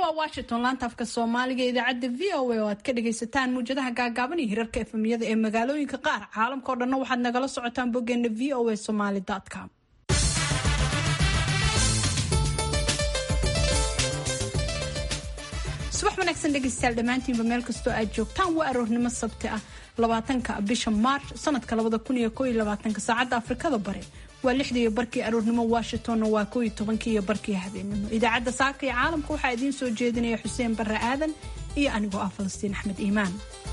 waa washington laanta afka soomaaliga idaacadda v o a oo aad ka dhagaysataan muwjadaha gaagaaban iyo hirarka efemiyada ee magaalooyinka qaar caalamka oo dhanna waxaad nagala socotaan boggeena v o a somaly com subax wanaagsan dhegaystayaal dhammaantiinba meel kastoo aad joogtaan waa aroornimo sabti ah labaatanka bisha maarch sanadka labada kun iyo koo iyo labaatanka saacadda afrikada bare waa lixdii iyo barkii aroornimo washingtonna waa koo iyo tobankii iyo barkii habeenimo idaacadda saaka iyo caalamka waxaa idiin soo jeedinaya xuseen barre aadan iyo anigoo ah falastiin axmed iimaan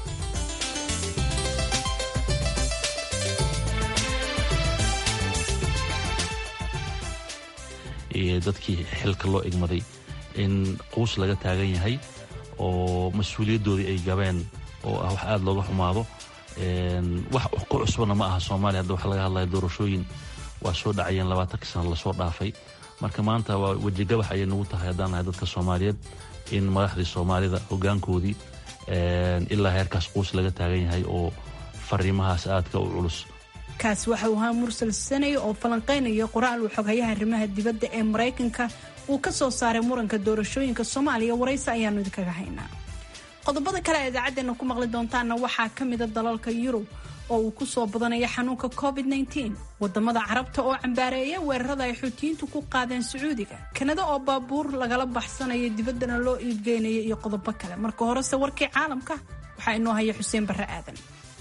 dadkii xilka loo igmaday in quus laga taagan yahay oo mas-uuliyaddoodii ay gabeen oo ah wax aada looga xumaado wax ku cusbana ma aha soomaaliya hadda waxa laga hadlaya doorashooyin waa soo dhacayeen labaatankii sana lasoo dhaafay marka maanta waa wejigabax ayay nagu tahay haddaan nahay dadka soomaaliyeed in madaxdii soomaalida hoggaankoodii ilaa heerkaas quus laga taagan yahay oo fariimahaas aadka u culus kaasi waxa uu ahaa mursal sanay oo falanqaynaya qoraal uu xoghayaha arrimaha dibadda ee maraykanka uu ka soo saaray muranka doorashooyinka soomaaliya waraysi ayaanu idinkaga haynaa qodobada kale a idaacaddeenna ku maqli doontaanna waxaa ka mida dalalka yurub oo uu ku soo badanaya xanuunka covid -19 wadamada carabta oo cambaareeya weerarada ay xuutiyiintu ku qaadeen sacuudiga kanada oo baabuur lagala baxsanaya dibaddana loo iibgeynaya iyo qodobo kale marka horese warkii caalamka waxaa inoo haya xuseen barre aadan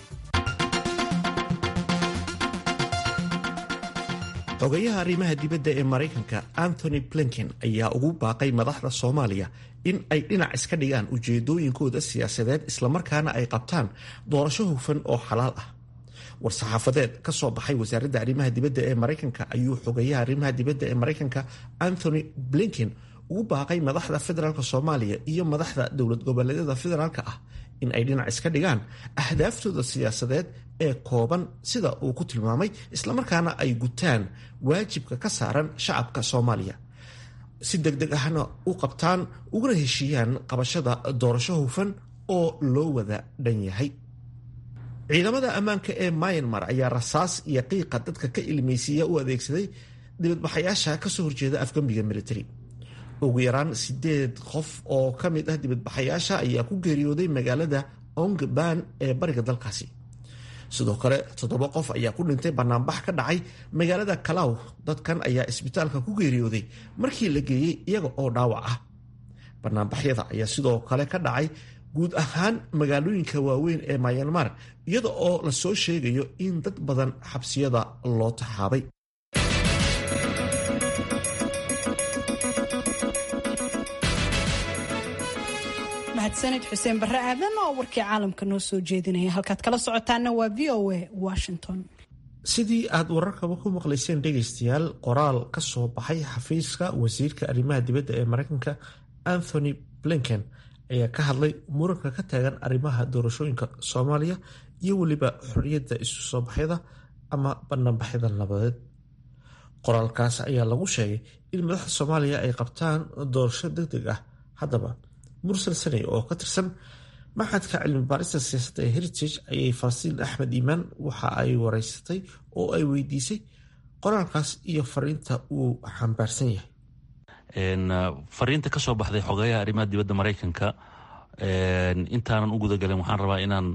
xogayaha arrimaha dibadda ee maraykanka anthony blinken ayaa ugu baaqay madaxda soomaaliya in ay dhinac iska dhigaan ujeedooyinkooda siyaasadeed islamarkaana ay qabtaan doorasho hufan oo xalaal ah war-saxaafadeed ka soo baxay wasaaradda arrimaha dibadda ee maraykanka ayuu xogayaha arrimaha dibadda ee maraykanka anthony blinken ugu baaqay madaxda federaalk soomaaliya iyo madaxda dowlad goboleedyada federaalk ah in ay dhinac iska dhigaan ahdaaftooda siyaasadeed ee kooban sida uu ku tilmaamay islamarkaana ay gutaan waajibka ka saaran shacabka soomaaliya si deg deg ahna u qabtaan uguna heshiiyaan qabashada doorasho hufan oo loo wada dhan yahay ciidamada ammaanka ee myanmar ayaa rasaas iyo qiiqa dadka ka ilmaysiiya u adeegsaday dibadbaxayaasha kasoo horjeeda afgambiga military ugu yaraan sideed qof oo ka mid ah dibadbaxayaasha ayaa ku geeriyooday magaalada ongban ee bariga dalkaasi sidoo kale toddoba qof ayaa ku dhintay banaanbax ka dhacay magaalada kalaw dadkan ayaa isbitaalka ku geeriyooday markii la geeyey iyaga oo dhaawac ah banaanbaxyada ayaa sidoo kale ka dhacay guud ahaan magaalooyinka waaweyn ee myanmar iyada oo lasoo sheegayo in dad badan xabsiyada loo taxaabay mahadsanid xuseen barre aadan oo warkii caalamka noo soo jeedinaya halkaad kala socotaana waa v o a washington sidii aad wararkaba ku maqlayseen dhegaystayaal qoraal ka soo baxay xafiiska wasiirka arrimaha dibadda ee maraykanka anthony blinken ayaa ka hadlay muranka ka taagan arrimaha doorashooyinka soomaaliya iyo weliba xorriyadda isu soo baxyada ama banaanbaxyada nabadeed qoraalkaas ayaa lagu sheegay in madaxda soomaaliya ay qabtaan doorasho deg deg ah haddaba mursal saney oo ka tirsan maxadka cilmi baarista siyaasadda ee heritage ayay falastiin axmed iimaan waxa ay wareysatay oo ay weydiisay qoraalkaas iyo fariinta uu xambaarsan yahay fariinta ka soo baxday xogeyaha arrimaha dibadda maraykanka intaanan u gudagalin waxaan rabaa inaan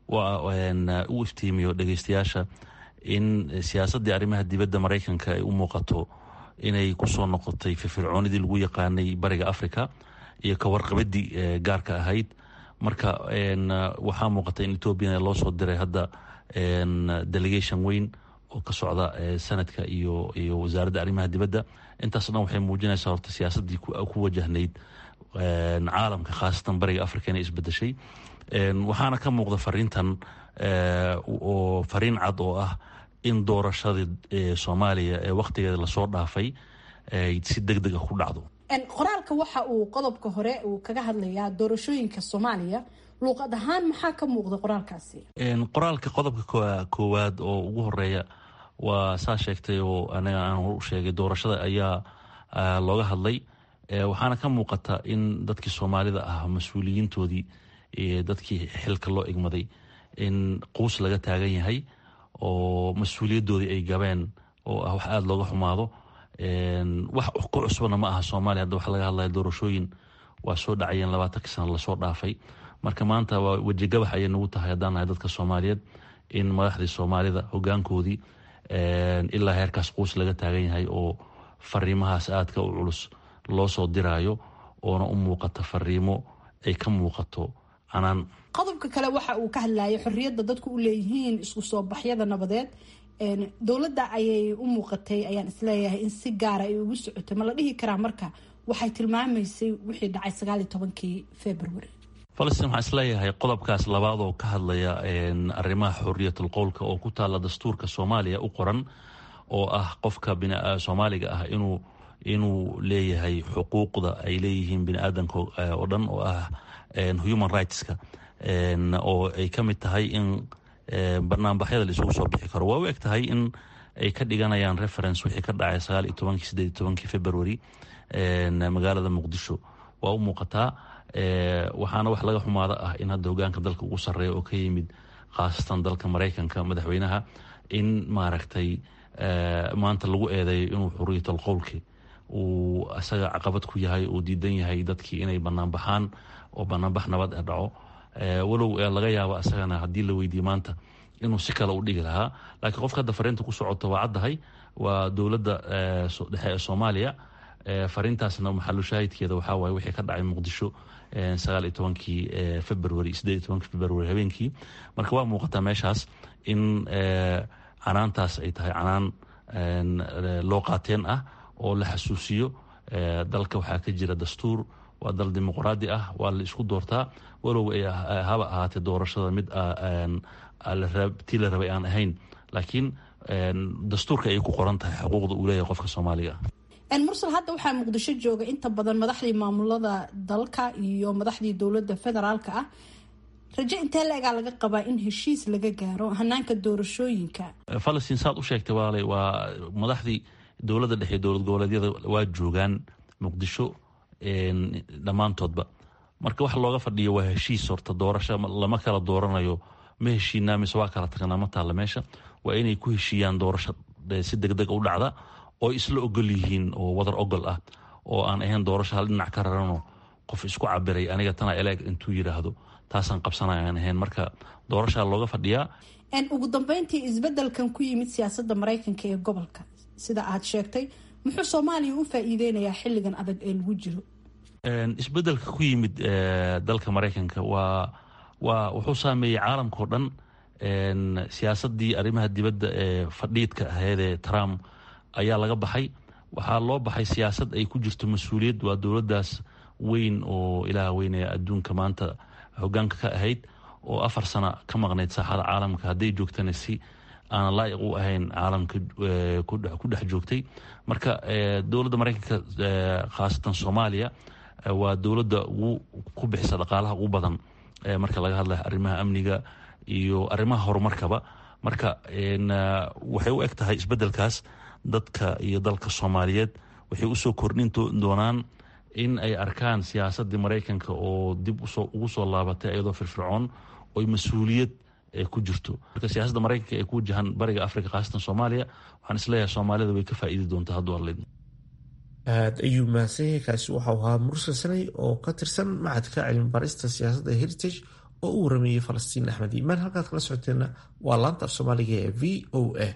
u iftiimiyo dhegeystayaasha in siyaasaddii arrimaha dibadda maraykanka ay u muuqato inay kusoo noqotay firfircoonidii lagu yaqaanay bariga africa iyo ka warqabadii gaarka ahayd marka waxaa muuqata in ethoobiana loo soo diray hadda delegation weyn oo ka socda sanadka iyo iyo wasaaradda arrimaha dibadda intaas dhan waxay muujinaysaa horta siyaasaddii ku wajahnayd caalamka khaasatan bariga africa inay isbedeshay waxaana ka muuqda fariintan oo fariin cad oo ah in doorashadii soomaaliya ee wakhtigeeda lasoo dhaafay ay si deg deg ah ku dhacdo qoraalka waxa uu qodobka hore uu kaga hadlayaa doorashooyinka soomaaliya luuqad ahaan maxaa ka muuqda qoraalkaasi qoraalka qodobka koowaad oo ugu horeeya waa saa sheegtay oo anaga aan hor u sheegay doorashada ayaa looga hadlay waxaana ka muuqata in dadkii soomaalida ah mas-uuliyiintoodii dadkii xilka loo igmaday in quus laga taagan yahay oo mas-uuliyaddoodii ay gabeen oo ah wax aada looga xumaado wax ku cusbana ma aha soomaaliya hadda waxa laga hadlaya doorashooyin waa soo dhacayeen labaatankii sana lasoo dhaafay marka maanta waa wejigabax ayay nagu tahay haddaan nahay dadka soomaaliyeed in madaxdii soomaalida hogaankoodii ilaa heerkaas quus laga taagan yahay oo fariimahaas aadka u culus loo soo diraayo oona u muuqata fariimo ay ka muuqato canaan qodobka kale waxa uu ka hadlayay xorriyadda dadku u leeyihiin isku soo baxyada nabadeed dowladda ayay u muuqatay ayaan isleeyahay in si gaara ay ugu socotay ma la dhihi karaa marka waxay tilmaamaysay wixii dhacay sagaal iyo tobankii february falastiin waxaan isleeyahay qodobkaas labaad oo ka hadlaya arrimaha xorriyatul qowlka oo ku taalla dastuurka soomaaliya u qoran oo ah qofka soomaaliga ah inuu inuu leeyahay xuquuqda ay leeyihiin bini aadanka oo dhan oo ah human rightska oo ay ka mid tahay in banaanbaxyada la isugu soo bixi karo waa u eg tahay in ay ka dhiganayaan reference wixii ka dhacay sagaal iyo tobankii sideed iyo tobankii february magaalada muqdisho waa u muuqataa waxaana wax laga xumaada ah in hadda hogaanka dalka ugu sarreeya oo ka yimid khaasatan dalka maraykanka madaxweynaha in maaragtay maanta lagu eedeeyo inuu xuriyatul qowlki uu isaga caqabad ku yahay uu diidan yahay dadkii inay banaanbaxaan oo banaanbax nabad e dhaco walow laga yaabo isagana haddii la weydiiye maanta inuu si kale u dhigi lahaa laakiin qofka hadda fariinta ku socoto waa caddahay waa dowladda dhexe ee soomaaliya fariintaasna maxalu shaahidkeeda waxaa waaye wixii ka dhacay muqdisho sagaal iyo tobankii february sideed iyo tobankii february habeenkii marka waa muuqataa meeshaas in canaantaas ay tahay canaan loo qaateen ah oo la xasuusiyo dalka waxaa ka jira dastuur waa dal dimuqraadi ah waa la isku doortaa walow ay haba ahaatee doorashada mid tii la rabay aan ahayn laakiin dastuurka ay ku qoran tahay xuquuqda uu leeyahay qofka soomaaliga mursal hadda waxaa muqdisho jooga inta badan madaxdii maamulada dalka iyo madaxdii dowladda federaalka ah rajo intee la-egaa laga qabaa in heshiis laga gaaro hanaanka doorashooyinka falastiin saad u sheegtay waalay waa madaxdii dowladda dhexe dowlad goboleedyada waa joogaan muqdisho dhammaantoodba marka waxa looga fadhiyo waa heshiis horta doorasho lama kala dooranayo ma heshiinaa mise waa kala tagnaa ma taalla meesha waa inay ku heshiiyaan doorasho si degdeg u dhacda oo isla ogol yihiin oo wadar ogol ah oo aan ahayn doorasho hal dhinac ka raranoo qof isku cabiray aniga tana eleeg intuu yidhaahdo taasaan qabsanaya aan ahayn marka doorashaa looga fadhiyaa ugu dambeyntii isbedelkan ku yimid siyaasadda maraykanka ee gobolka sida aad sheegtay muxuu soomaaliya u faa-iideynayaa xilligan adag ee lagu jiro isbedelka ku yimid dalka maraykanka waa waa wuxuu saameeyey caalamkao dhan siyaasadii arrimaha dibadda ee fadhiidka aheedee trump ayaa laga baxay waxaa loo baxay siyaasad ay ku jirto mas-uuliyad waa dowladdaas weyn oo ilaah weynaya adduunka maanta hogaanka ka ahayd oo afar sana ka maqnayd saaxada caalamka hadday joogtana si aan laa'iq u ahayn caalamka ku dhex joogtay marka dowladda maraykanka khaasatan soomaaliya waa dowladda ugu ku bixisa dhaqaalaha ugu badan marka laga hadlayo arrimaha amniga iyo arrimaha horumarkaba marka waxay u eg tahay isbedelkaas dadka iyo dalka soomaaliyeed waxay usoo kordhin doonaan in ay arkaan siyaasadii maraykanka oo dib ugu soo laabatay iyadoo firfircoon oy mas-uuliyad ku jirto marka siyaasadda maraykanka ee ku wajahan bariga africa khaasatan soomaaliya waxaan isleeyahay soomaalida way ka faa'iidi doontaa hadduu arleyd aad ayuu mahadsan yahay kaasi waxau ahaa mursal sanay oo ka tirsan macadka cilmi barista siyaasadda heritage oo u warameeyey falastiin axmed iimaan halkaad kala socoteenna waa laanta af soomaaliga ee v o a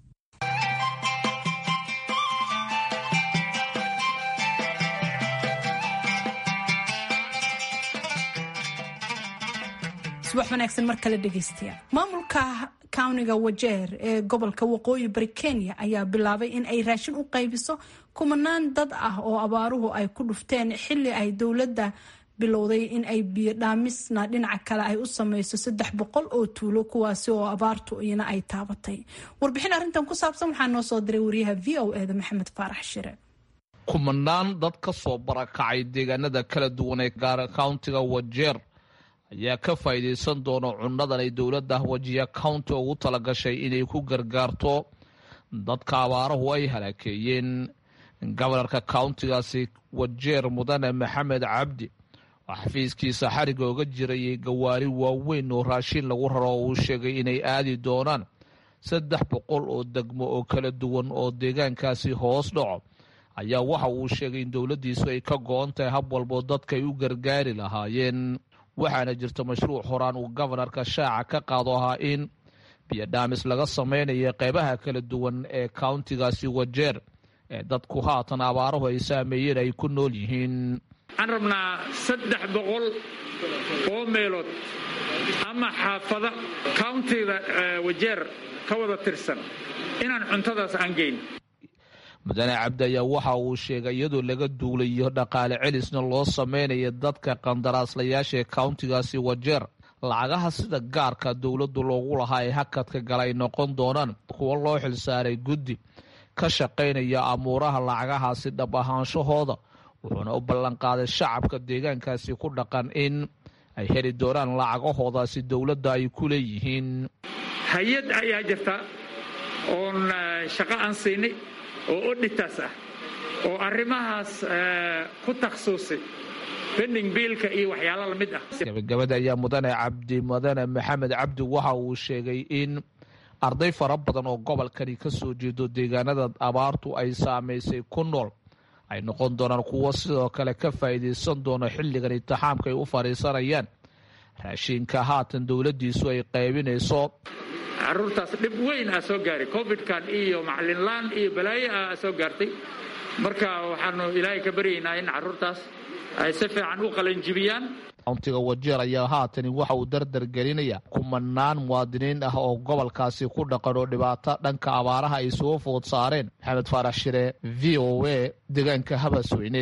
subax wanaagsan mar kale dhegeystayaal maamulka kawniga wajeer ee gobolka waqooyi bari kenya ayaa bilaabay in ay raashin u qaybiso kumanaan dad ah oo abaaruhu ay ku dhufteen xili ay dowladda bilowday in ay biyo dhaamisna dhinaca kale ay u sameyso saddex boqol oo tuulo kuwaasi oo abaartu iyana ay taabatay warbixin arrintan ku saabsan waxaa noo soo diray wariyaha v o eda maxamed faarax shire kumanaan dad ka soo barakacay deegaanada kala duwan ee gaara kauntiga wajeer ayaa ka faa'iidaysan doona cunnadan ay dowladda wajiya county ugu talagashay inay ku gargaarto dadka abaaruhu ay halaakeeyeen gobanarka countigaasi wajeer mudane maxamed cabdi oo xafiiskiisa xariga oga jirayay gawaari waaweyn oo raashin lagu raro oo uu sheegay inay aadi doonaan saddex boqol oo degmo oo kala duwan oo deegaankaasi hoos dhaco ayaa waxa uu sheegay in dowladdiisu ay ka go-on tahay hab walboo dadka ay u gargaari lahaayeen waxaana jirta mashruuc horaan uu gobanarka shaaca ka qaado ahaa in biyodhaamis laga samaynayo qeybaha kala duwan ee countigaasi wajeer ee dadku haatan abaaruhu ay saameeyeen ay ku nool yihiin waxaan rabnaa saddex boqol oo meelood ama xaafada countiga wajeer ka wada tirsan inaan cuntadaas aan geyn mudane cabdi ayaa waxa uu sheegay iyadoo laga duulayo dhaqaale celisna loo samaynayo dadka qandaraaslayaasha ee countigaasi wajeer lacagaha sida gaarka dowladdu loogu lahaa ee hakadka gala ay noqon doonaan kuwo loo xilsaaray guddi ka shaqaynaya amuuraha lacagahaasi dhab ahaanshahooda wuxuuna u ballanqaaday shacabka deegaankaasi ku dhaqan in ay heli doonaan lacagahoodaasi dowladda ay ku leeyihiin hay-ad ayaa jirta oon shaqo aan siinay oo odhitaas ah oo arrimahaas ku takhsuusay bending biilka iyo waxyaalo lamid ah gabagabada ayaa mudane cabdi mudane maxamed cabdi waxa uu sheegay in arday fara badan oo gobolkani ka soo jeedo deegaanada abaartu ay saamaysay ku nool ay noqon doonaan kuwo sidoo kale ka faa'iidaysan doona xilligan intixaamka ay u fadhiisanayaan raashinka haatan dowladdiisu ay qaybinayso caruurtaas dhib weyn aa soo gaaray covidkan iyo maclinlaan iyo balaayo ah soo gaartay marka waxaanu ilaahay ka baryaynaa in caruurtaas ay si fiican u qalanjibiyaan countiga wajeer ayaa haatani waxa uu dardar gelinaya kumanaan muwaadiniin ah oo gobolkaasi ku dhaqan oo dhibaato dhanka abaaraha ay soo food saareen maxamed faarax shire v o a deegaanka habasweyne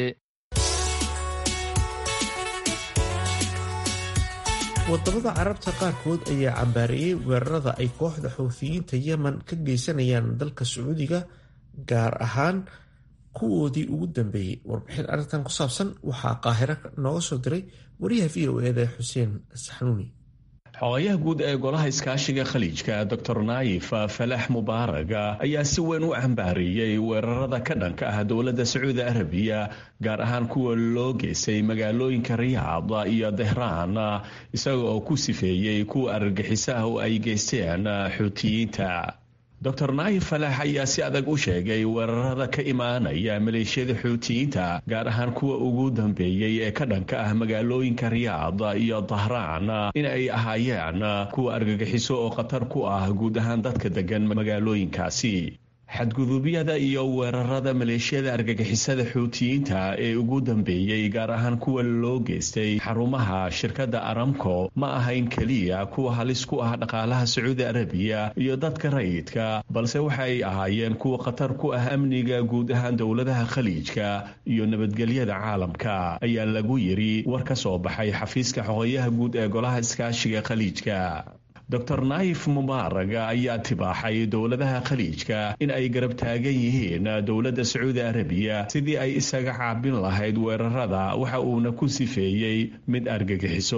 wadamada carabta qaarkood ayaa cambaareeyey weerarada ay kooxda xuuthiyiinta yemen ka geysanayaan dalka sacuudiga gaar ahaan kuwoodii ugu dambeeyey warbixin arrintan ku saabsan waxaa qaahiro nooga soo diray wariyaha v o eda xuseen saxnuuni xogayaha guud ee golaha iskaashiga khaliijka doctor naayif falax mubaaraga ayaa si weyn u cambaariyey weerarada ka dhanka ah dowladda sacuudi arabiya gaar ahaan kuwa loo geystay magaalooyinka riyaad iyo dehraan isaga oo ku sifeeyey kuwa argagixisaha oo ay geysteen xuutiyiinta doctor naayif falax ayaa si adag u sheegay weerarada ka imaanaya maleeshiyada xuutiyiinta gaar ahaan kuwa ugu dambeeyey ee ka dhanka ah magaalooyinka riyaad iyo dahraan in ay ahaayeen kuwa argagixiso oo khatar ku ah guud ahaan dadka degan magaalooyinkaasi xadguduubyada iyo weerarada maleeshiyada argagixisada xuutiyiinta ee ugu dambeeyey gaar ahaan kuwa loo geystay xarumaha shirkadda aramco ma ahayn keliya kuwa halis ku ah dhaqaalaha sacuudi arabiya iyo dadka rayidka balse waxay ahaayeen kuwa khatar ku ah amniga guud ahaan dowladaha khaliijka iyo nabadgelyada caalamka ayaa lagu yiri war ka soo baxay xafiiska xoqoyaha guud ee golaha iskaashiga khaliijka doctor naayif mubaaraga ayaa tibaaxay dowladaha khaliijka in ay garab taagan yihiin dowladda sacuudi arabiya sidii ay isaga caabin lahayd weerarada waxa uuna ku sifeeyey mid argagixiso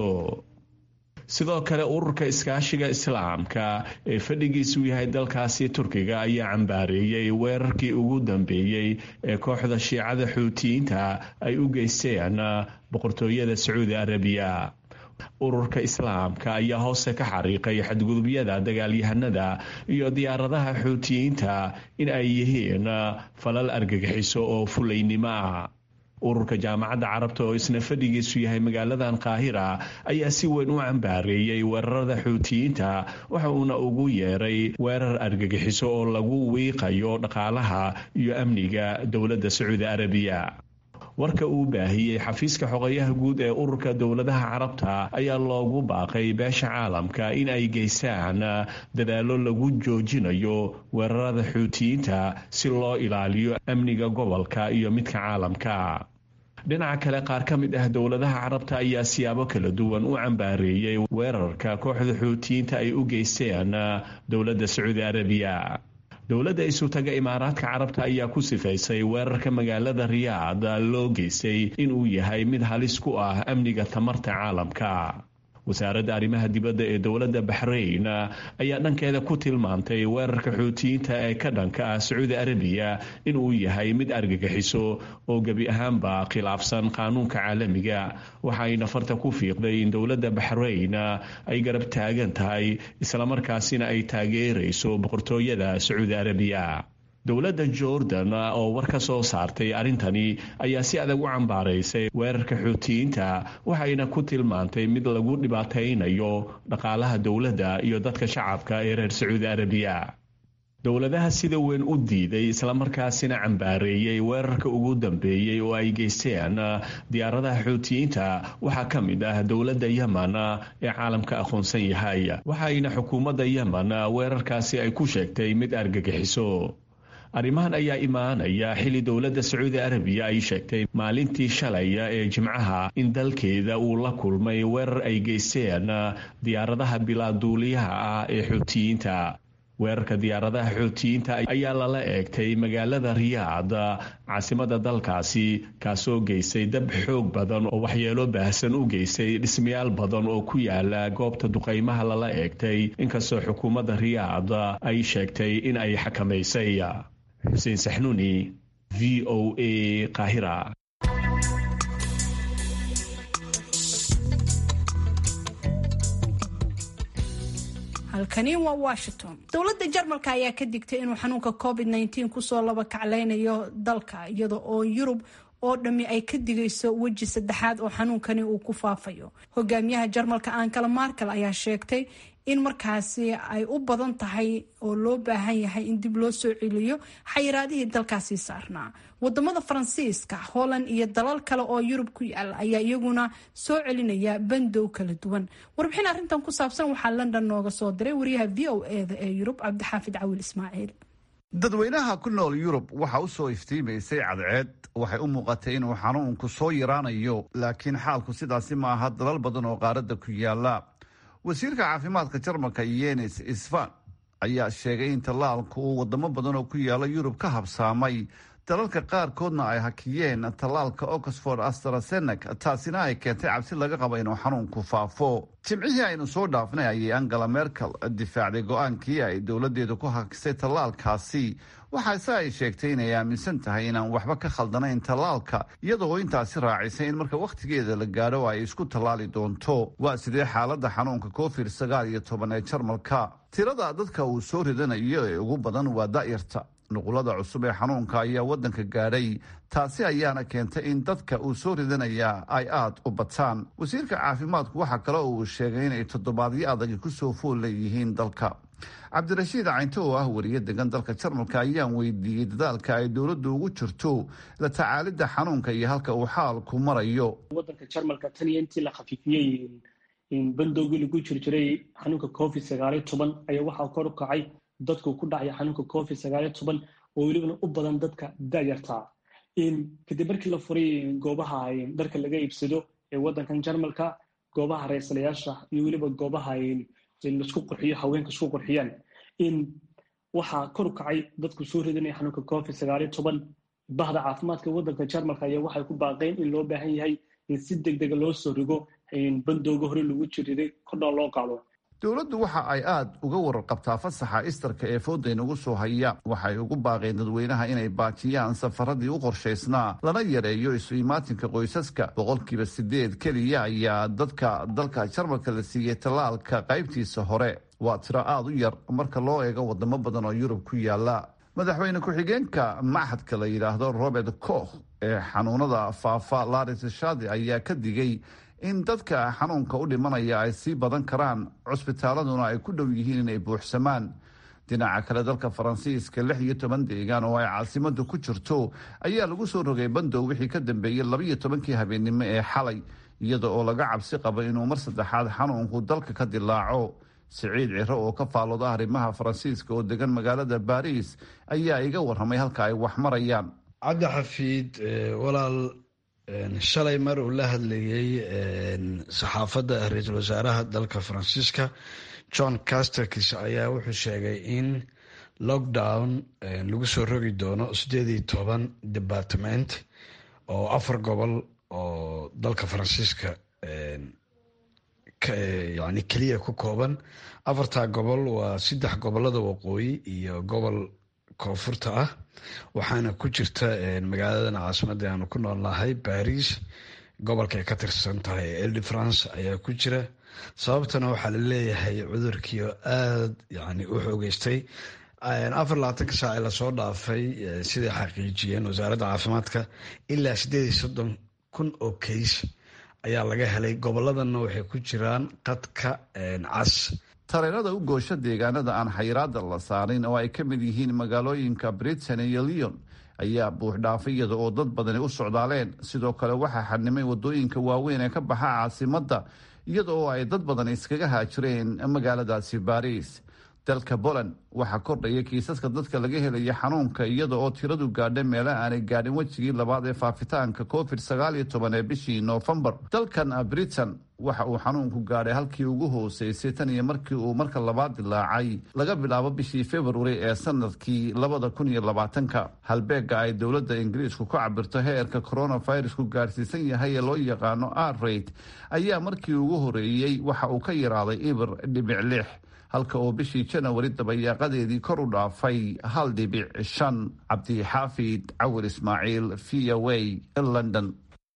sidoo kale ururka iskaashiga islaamka ee fadhigiisu yahay dalkaasi turkiga ayaa cambaareeyey weerarkii ugu dambeeyey ee kooxda shiicada xuutiyiinta ay u geysteen boqortooyada sacuudi arabiya ururka islaamka ayaa hoose ka xariiqay xadgudubyada dagaalyahanada iyo diyaaradaha xuutiyiinta in ay yihiin falal argagixiso oo fulaynimo ah ururka jaamacadda carabta oo isna fadhigiisu yahay magaaladan qaahira ayaa si weyn u cambaareeyey weerarada xuutiyiinta waxa uuna ugu yeeray weerar argagixiso oo lagu wiiqayo dhaqaalaha iyo amniga dowladda sacuudi arabiya warka uu baahiyey xafiiska xoqayaha guud ee ururka dowladaha carabta ayaa loogu baaqay beesha caalamka in ay geystaan dadaallo lagu joojinayo weerarada xuutiyiinta si loo ilaaliyo amniga gobolka iyo midka caalamka dhinaca kale qaar ka mid ah dowladaha carabta ayaa siyaabo kala duwan u cambaareeyey weerarka kooxda xuutiyiinta ay u geysteen dowladda sacuudi arabiya dowladda isutaga imaaraadka carabta ayaa ku sifaysay weerarka magaalada riyaad loo geystay inuu yahay mid halis ku ah amniga tamarta caalamka wasaaradda arrimaha dibadda ee dowladda baxrayn ayaa dhankeeda ku tilmaantay weerarka xuutiyiinta ee ka dhanka ah sacuudi arabiya inuu yahay mid argagixiso oo gebi ahaanba khilaafsan qaanuunka caalamiga waxayna farta ku fiiqday in dowladda baxrayn ay garab taagan tahay islamarkaasina ay taageerayso boqortooyada sacuudi arabiya dowladda jordan oo war ka soo saartay arrintani ayaa si adag u cambaaraysay weerarka xuutiyiinta waxayna ku tilmaantay mid lagu dhibaataynayo dhaqaalaha dowladda iyo dadka shacabka ee reer sacuudi arabiya dowladaha sida weyn u diiday islamarkaasina cambaareeyey weerarka ugu dambeeyey oo ay geysteen diyaaradaha xuutiyiinta waxaa ka mid ah dowladda yemen ee caalamka aqoonsan yahay waxayna xukuumadda yemen weerarkaasi ay ku sheegtay mid argagixiso arrimahan ayaa imaanaya xilli dowladda sacuudi arabiya ay sheegtay maalintii shalay ee jimcaha in dalkeeda uu la kulmay weerar ay geysteen diyaaradaha bilaaduuliyaha ah ee xuutiyiinta weerarka diyaaradaha xuutiyiinta ayaa lala eegtay magaalada riyaad caasimada dalkaasi kaasoo geystay dab xoog badan oo waxyeelo baahsan u geystay dhismayaal badan oo ku yaala goobta duqaymaha lala eegtay inkastoo xukuumadda riyaad ay sheegtay in ay xakamaysay xuseen saxnuuni v o a qaahira halkani waa washington dowladda jarmalka ayaa ka digtay inuu xanuunka covid -19 kusoo laba kaclaynayo dalka iyada oo yurub oo dhammi ay ka digayso weji saddexaad oo xanuunkani uu ku faafayo hogaamiyaha jarmalka ankala markel ayaa sheegtay in markaasi ay u badan tahay oo loo baahan yahay in dib loo soo celiyo xayiraadihii dalkaasi saarnaa wadamada faransiiska holland iyo dalal kale oo yurub ku yaala ayaa iyaguna soo celinaya bandow kala duwan warbixin arrintan ku saabsan waxaa london nooga soo diray wariyaha v o eda ee yurub cabdixaafid cawil ismaaciil dadweynaha ku nool yurub waxa u soo iftiimaysay cadceed waxay u muuqatay inuu xanuunku soo yaraanayo laakiin xaalku sidaasi ma aha dalal badan oo qaaradda ku yaala wasiirka caafimaadka jarmalka yenis isfan ayaa sheegay in tallaalku uu wadamo badan oo ku yaala yurub ka habsaamay dalalka qaarkoodna ay hakiyeen tallaalka oxford astrazenek taasina ay keentay cabsi laga qaba inuu xanuunku faafo jimcihii aynu soo dhaafnay ayay angela merkel difaacday go-aankii ay dowladeedu ku hakisay tallaalkaasi waxaase ay sheegtay inay aaminsan tahay inaan waxba ka khaldanayn tallaalka iyadoo intaasi raacisay in marka wakhtigeeda la gaadho ay isku tallaali doonto waa sidee xaaladda xanuunka covid sagaal iyo toban ee jarmalka tirada dadka uu soo ridanayo ee ugu badan waa da'yarta nuqulada cusub ee xanuunka ayaa wadanka gaadhay taasi ayaana keentay in dadka uu soo ridanayaa ay aada u bataan wasiirka caafimaadku waxaa kale oo uu sheegay inay toddobaadyo adagi kusoo fool leeyihiin dalka cabdirashiid caynto oo ah wariye degan dalka jarmalka ayaan weydiiyey dadaalka ay dowladdu ugu jirto la tacaalidda xanuunka iyo halka uu xaalku marayo wadanka jarmalka tan iyo intii la khafiifiyey bandowgii lagu jirjiray xanuunka covid sagaaliyo toban ayaa waxaa kor u kacay dadku ku dhacaya xanuunka covid sagaaliyo toban oo welibana u badan dadka dayartaa kadib markii la furay goobaha dharka laga iibsado ee wadankan jarmalka goobaha reesalayaasha iyo weliba goobaha laisku qurxiyo haweenka isku qurxiyaan waxaa kor u kacay dadku soo ridanaya xanuunka covid sagaaliyo toban bahda caafimaadka wadanka jarmalka ayaa waxay ku baaqeen in loo baahan yahay in si deg dega loo soo rigo bandowga hore lagu jiriday kordhaa loo qaado dowladdu waxa ay aada uga wararqabtaa fasaxa istarka ee fooda inagu soo haya waxay ugu baaqeen dadweynaha inay baajiyaan safaradii u qorshaysnaa lana yareeyo isu imaatinka qoysaska boqolkiiba sideed keliya ayaa dadka dalka jarmalka la siiyey tallaalka qaybtiisa hore waa tiro aada u yar marka loo eego wadamo badan oo yurub ku yaala madaxweyne ku-xigeenka machadka la yidhaahdo robert koch ee xanuunada faafa laris shadi ayaa ka digay in dadka xanuunka u dhimanaya ay sii badan karaan cusbitaaladuna ay ku dhow yihiin inay buuxsamaan dhinaca kale dalka faransiiska lix iyo toban deegaan oo ay caasimadu ku jirto ayaa lagu soo rogay bandow wixii ka dambeeyey labaiyo tobankii habeennimo ee xalay iyada oo laga cabsi qabo inuu mar saddexaad xanuunku dalka ka dilaaco siciid ciro oo ka faalooda arrimaha faransiiska oo degan magaalada baariis ayaa iga warramay halka ay wax marayaan cabdi xafiid walaal shalay mar uu la hadlayey saxaafadda ra-iisul wasaaraha dalka faransiiska john casterkis ayaa wuxuu sheegay in lockdown lagu soo rogi doono sideed iyo toban department oo afar gobol oo dalka faransiiska yani keliya ku kooban afartaa gobol waa saddex gobolada waqooyi iyo gobol koonfurta ah waxaana ku jirta magaaladan caasimada aanu ku noolnahay baris gobolka ay ka tirsan tahay elde france ayaa ku jira sababtana waxaa la leeyahay cudurkii oo aada yani u xoogeystay afar labaatanka saac ee lasoo dhaafay siday xaqiijiyeen wasaaradda caafimaadka ilaa sideed iyo soddon kun oo kays ayaa laga helay goboladana waxay ku jiraan qadka cas tareenada u goosho deegaanada aan xayiraada la saarin oo ay ka mid yihiin magaalooyinka britain iyo leon ayaa buuxdhaafay iyada oo dad badani u socdaaleen sidoo kale waxaa xadnimay wadooyinka waaweyn ee ka baxa caasimadda iyada oo ay dad badan iskaga haajireen magaaladaasi baariis dalka poland waxaa kordhaya kiisaska dadka laga helaya xanuunka iyada oo tiradu gaadha meela aanay gaadhin wejigii labaad ee faafitaanka covid sagaal iyo toban ee bishii noofembar dalkan britain waxa uu xanuunku gaadhay halkii ugu hooseysay tan iyo markii uu marka labaad dilaacay laga bilaabo bishii februari ee sanadkii labada kun iyo labaatanka halbeega ay dowladda ingiriisku ku cabirto heerka coronavirusku gaadhsiisan yahay ee loo yaqaano arrate ayaa markii ugu horeeyey waxa uu ka yaraaday ibir dhibic lix halka oo bishii janawari dabayaaqadeedii kor u dhaafay hal dhibic shan cabdixaafid cawir ismaaciil v o a london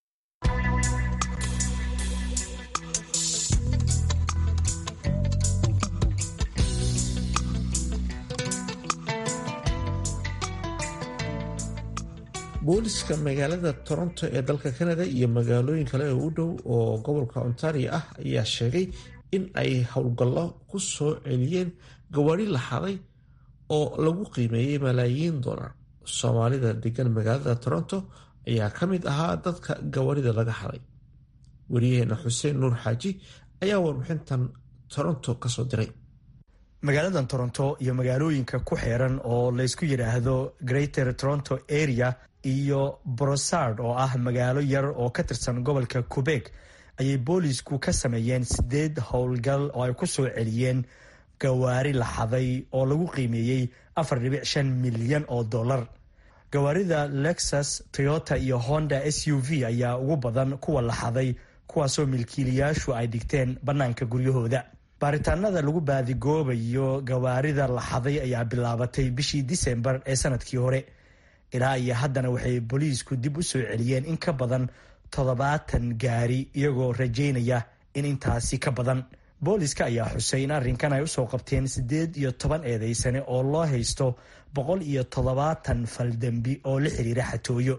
booliska magaalada toronto ee dalka canada iyo magaalooyin kale oo u dhow oo gobolka ontario ah ayaa sheegay in ay howlgallo ku soo celiyeen gawaari la xaday oo lagu qiimeeyey malaayiin dollar soomaalida degan magaalada toronto ayaa ka mid ahaa dadka gawaarida laga xaday wariyaheena xuseen nuur xaaji ayaa warbixintan toronto kasoo diray magaaladan toronto iyo magaalooyinka ku xeeran oo laysku yidhaahdo greater toronto area iyo brosard oo ah magaalo yar oo ka tirsan gobolka quebec ayay boolisku ka sameeyeen sideed howlgal oo ay ku soo celiyeen gawaari la xaday oo lagu qiimeeyey afar dhibic shan milyan oo dollar gawaarida lexus toyota iyo honda s u v ayaa ugu badan kuwa la xaday kuwaasoo milkiilayaashu ay dhigteen bannaanka guryahooda baaritaanada lagu baadigoobayo gawaarida la xaday ayaa bilaabatay bishii disembar ee sanadkii hore ilaa iyo haddana waxay booliisku dib u soo celiyeen in ka badan toddobaatan gaari iyagoo rajaynaya in intaasi ka badan booliska ayaa xusay in arrinkan ay usoo qabteen siddeed iyo toban eedeysane oo loo haysto boqol iyo toddobaatan faldembi oo la xiriira xatooyo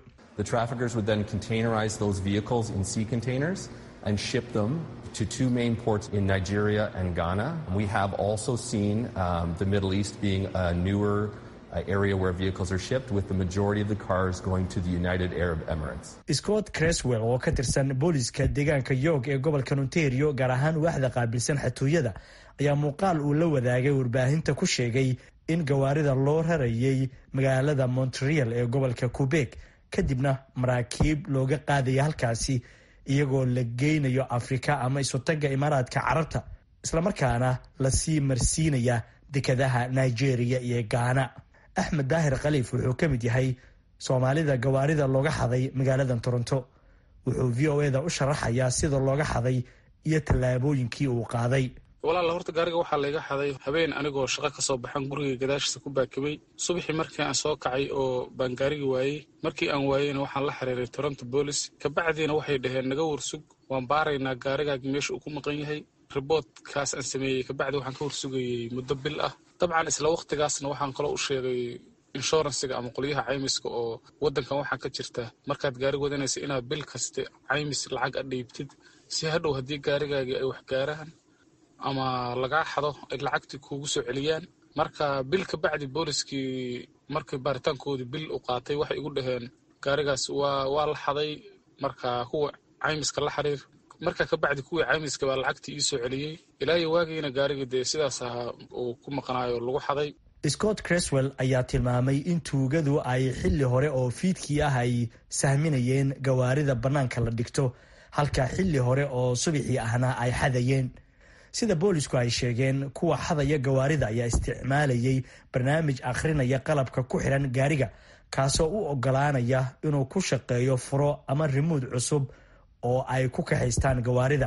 to two main ports in Nigeria and Ghana. We have also seen um, the Middle East being a newer uh, area where vehicles are shipped, with the majority of the cars going to the United Arab Emirates. Scott Creswell oo ka tirsan booliska deegaanka York ee gobolka Ontario gaar ahaan waaxda qaabilsan xatooyada ayaa muuqaal uu la wadaagay warbaahinta ku sheegay in gawaarida loo rarayay magaalada Montreal ee gobolka Quebec kadibna maraakiib looga qaadaya halkaasi iyagoo la geynayo afrika ama isutagga imaaraadka carabta islamarkaana lasii marsiinaya dekadaha nigeria iyo gaana axmed daahir khaliif wuxuu ka mid yahay soomaalida gawaarida looga xaday magaaladan toronto wuxuu v o eda u sharaxayaa sida looga xaday iyo tallaabooyinkii uu qaaday walaala horta gaariga waxaa layga xaday habeen anigoo shaqo ka soo baxan guriga gadaashiisa ku baakabay subaxii markii aan soo kacay oo baan gaarigi waayey markii aan waayeyna waxaan la xiriiray toronto boolis kabacdiina waxay dhaheen naga warsug waan baaraynaa gaarigaagi meesha uu ku maqan yahay riboodkaas aan sameeyey kabacdi waxaan ka warsugayey muddo bil ah dabcan isla wakhtigaasna waxaan kaloo u sheegay inshuransiga ama qolyaha caymiska oo waddankan waxaa ka jirta markaad gaari wadanaysa inaad bil kaste caymis lacag a dhiibtid si hadhow haddii gaarigaagii ay wax gaaraan ama lagaa xado ay lacagtii kuugu soo celiyaan marka bil ka bacdi booliskii markii baaritaankoodii bil u qaatay waxay igu dhaheen gaarigaas waa waa la xaday marka kuwa caymiska la xiriir marka ka bacdi kuwii caymiska baa lacagtii ii soo celiyey ilaa iyo waagiina gaarigii dee sidaas ahaa uu ku maqnaayo lagu xaday scott creswell ayaa tilmaamay in tuugadu ay xilli hore oo fiidkii ah ay sahminayeen gawaarida bannaanka la dhigto halka xilli hore oo subaxii ahna ay xadayeen sida boolisku ay sheegeen kuwa xadaya gawaarida ayaa isticmaalayay barnaamij akhrinaya qalabka ku xiran gaariga kaasoo u ogolaanaya inuu ku shaqeeyo furo ama rimuud cusub oo ay ku kaxaystaan gawaarida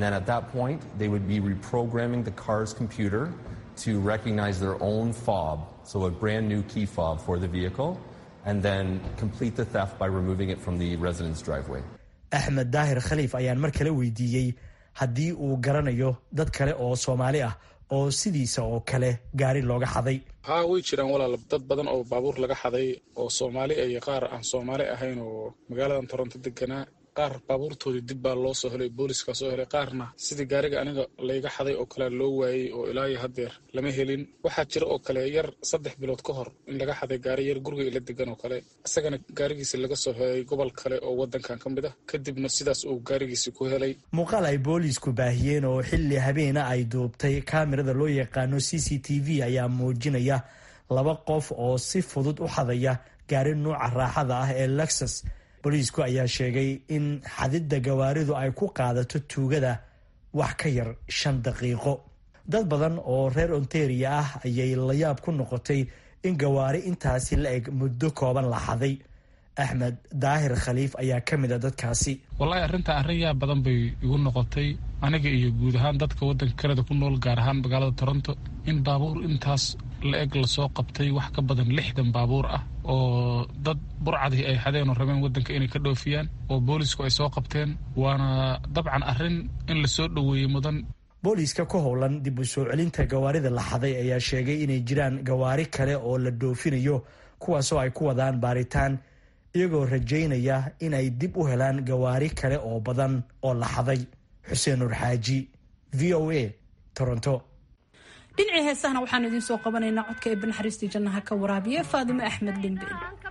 to recognize their own fob, so a brand new key fob for the vehicle, and then complete the theft by removing it from the residence driveway. axmed daahir khaliif ayaan mar kale weydiiyey haddii uu garanayo dad kale oo soomaali ah oo sidiisa oo kale gaari looga xaday haa way jiraan walaal dad badan oo baabuur laga xaday oo soomaali iyo qaar aan soomaali ahayn oo magaaladan toronto deganaa qaar baabuurtoodii dib baa loo soo helay booliiskaa soo helay qaarna sidii gaariga aniga layga xaday oo kale loo waayey oo ilaa iyo haddeer lama helin waxaa jira oo kale yar saddex bilood ka hor in laga xaday gaari yar guriga ila degan oo kale isagana gaarigiisi laga soo helay gobol kale oo wadankan ka mid ah kadibna sidaas uu gaarigiisi ku helay muuqaal ay boolisku baahiyeen oo xilli habeena ay duubtay kaamirada loo yaqaano c c t v ayaa muujinaya laba qof oo si fudud u xadaya gaari nuuca raaxada ah ee lexus booliisku ayaa sheegay in xadidda gawaaridu ay ku qaadato tuugada wax ka yar shan daqiiqo dad badan oo reer ontaria ah ayay layaab ku noqotay in gawaari intaasi la eg muddo kooban la xaday axmed daahir khaliif ayaa ka mid a dadkaasi wallaahi arrintaa arrin yaa badan bay igu noqotay aniga iyo guud ahaan dadka waddanka kanada ku nool gaar ahaan magaalada toronto in baabuur intaas la eg lasoo qabtay wax ka badan lixdan baabuur ah oo dad burcadii ay xadeen oo rabeen waddanka inay ka dhoofiyaan oo boolisku ay soo qabteen waana dabcan arrin in lasoo dhoweeyey mudan booliiska ku howlan dib u soo celinta gawaarida la xaday ayaa sheegay inay jiraan gawaari kale oo la dhoofinayo kuwaasoo ay ku wadaan baaritaan iyagoo rajaynaya in ay dib u helaan gawaari kale oo badan oo la xaday xuseen nur xaaji v o a toronto dhinacii heesahana waxaanu idiin soo qabanaynaa codka ee banaxariistii jannaha ka waraabiya faadimo axmed limbe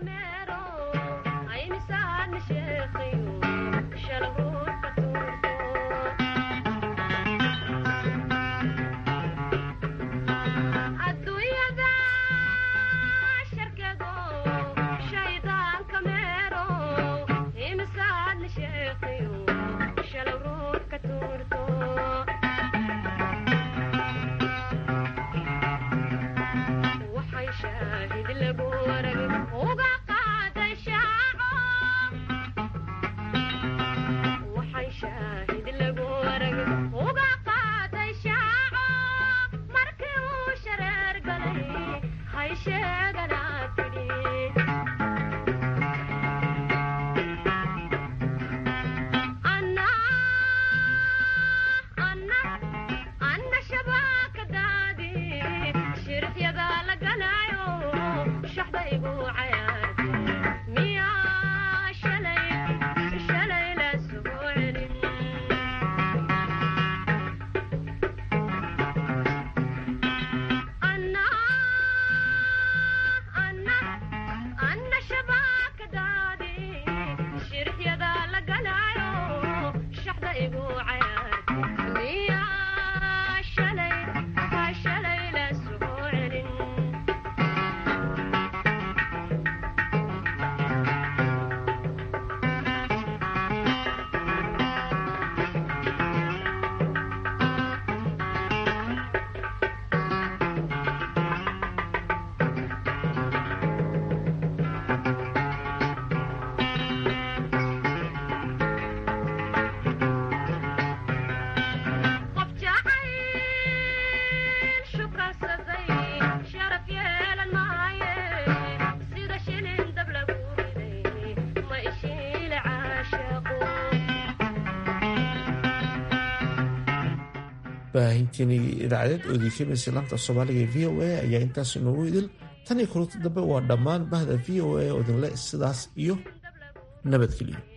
baahintiinii idaacadeed oo diifimaysay laanta soomaaliga ee v o a ayaa intaas inoogu idil tan iyo kulanti dambe waa dhammaan bahda v o a oo idinle sidaas iyo nabadgeliyo